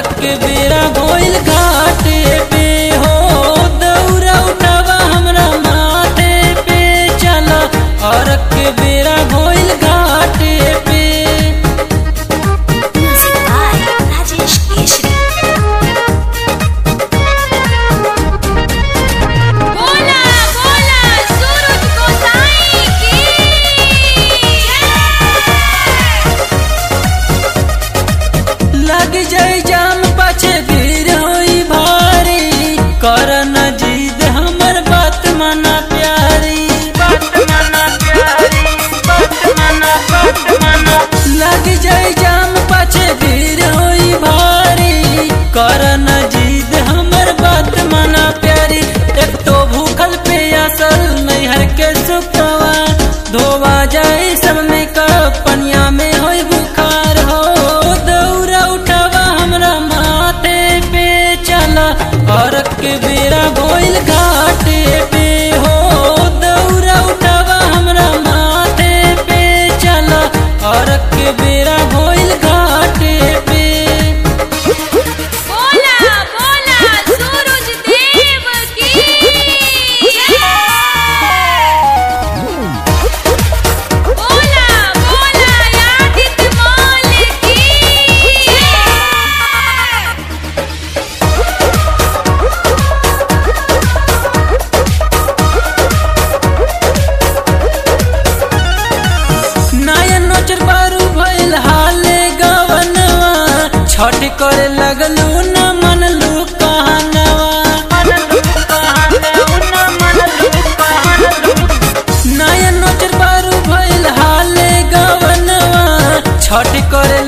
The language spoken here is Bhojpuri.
के बेरा गोइल घाटे पे हो दौरा उठावा हमरा माथे पे चल और के बेरा गोइल घाटे पे Music by Rajesh Keshri. बोला बोला सूरज गोसाई की लग जाई जाम पाछे भीड़ होई भारी कर न जीद हमर बात माना प्यारी बात माना प्यारी बात माना बात माना लग जाई जाम पाछे भीड़ होई भारी कर न जीद हमर बात माना प्यारी एक तो भूखल पे असल नैहर के सुखवा धोवा जाए सब में कप पनिया में होई बुखार हो दौरा उठावा हमरा माथे पे चला और के बेरा गोइल घाटे पे हो दौरा उठावा हमरा माथे पे चला और के बेरा गोइल घाटे पे बोला बोला सूरज देव की बोला बोला यादित माल की नयन नोचर बारू भइल हाले गवनवा छठ करे लगलू न मनलू कहनवा नयन नोचर बारू भइल हाले गवनवा छठ करे